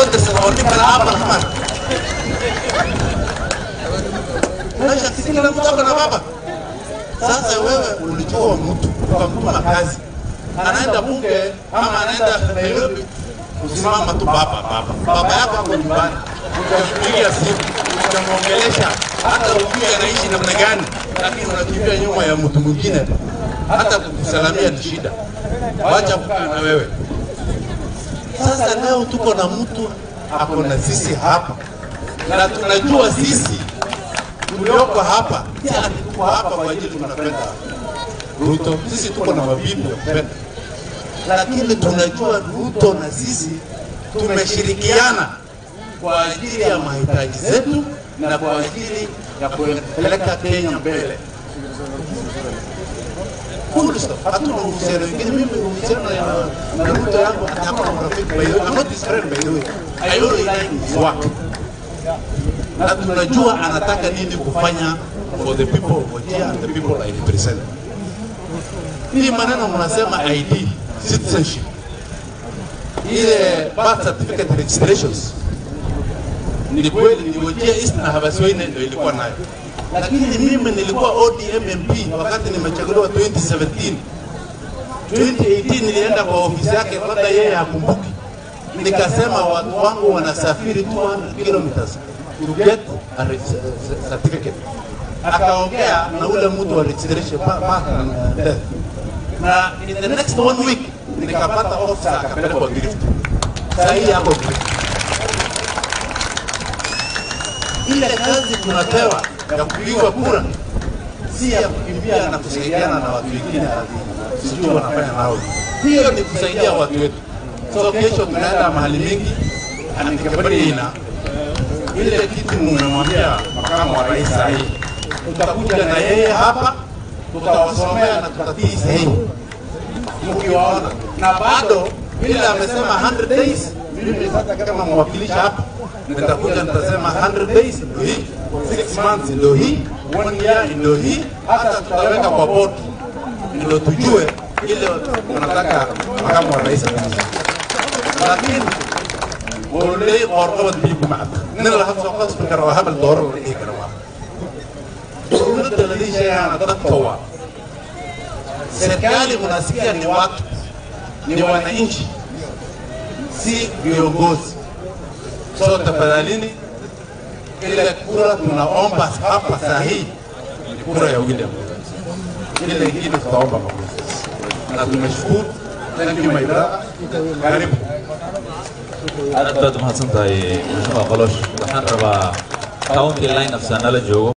dirsada oo nin kale aaba lamaan maisha si kila mtu ako na baba sasa wewe ulichukua mtu ukamtuma kazi anaenda bunge ama anaenda Nairobi kusimama tu baba baba baba yako ako nyumbani utampigia simu utamwongelesha hata ujui anaishi namna gani lakini unakimbia nyuma ya mtu mwingine hata kukusalamia ni shida wacha kukaa na wewe sasa leo tuko na mtu ako na sisi hapa na tunajua sisi tulioko hapa si ati tuko hapa kwa ajili tunapenda Ruto. Sisi tuko na mabibi ya kupenda, lakini tunajua Ruto na sisi tumeshirikiana kwa ajili ya mahitaji zetu na kwa ajili ya kupeleka Kenya mbele. Full stop. Hatuna uhusiano wengine. Mimi uhusiano na- na Ruto yangu hata hakuna urafiki. By the way, I'm not his friend by the way. I only like his work na tunajua anataka nini kufanya for the people of Wajir and the people I represent. Hii maneno mnasema ID, citizenship, ile birth certificate registrations, ni kweli ni Wajir East na Habasweine ndio ilikuwa nayo, lakini mimi nilikuwa ODM MP wakati nimechaguliwa 2017 2018 nilienda kwa ofisi yake, labda yeye hakumbuki, nikasema watu wangu wanasafiri 200 kilometers to get a reg- certificate. Akaongea na ule mtu wa registration pa- pa- death. na in the next one week nikapata officer akapelekwa drift. Saa hii yako drift. Ile kazi tunapewa ya kupigwa kura si ya kukimbia na kusaidiana na watu wengine ati sijui wanafanya nao. Hiyo ni kusaidia watu wetu. So kesho tunaenda mahali mingi anikabariina ile kitu mmemwambia makamu wa rais sahihi, tutakuja na yeye hapa, tutawasomea na tutatii sahihi mkiwaona, na bado ile amesema 100 days. Mimi sasa kama mwakilishi hapa nitakuja nitasema 100 days ndio hii, 6 months ndio hii, 1 year ndio hii, hata tutaweka kwa board ndio tujue ile tunataka makamu wa rais afanye. lakini ولي قرقبة بيكو معك نلا هفا قصف كروا هبل دور ولا إيه كروا dowladda la leeshayaana dadka waa serikali unasikia ni watu ni wananchi si viongozi so tafadhalini ile kura tunaomba hapa saa hii ni kura ya William ile ingine tutaomba makosa na tumeshukuru thank you my brother karibu aad baad umahadsan tahay mustafa qolosh waxaan rabaa county line afsaanala joogo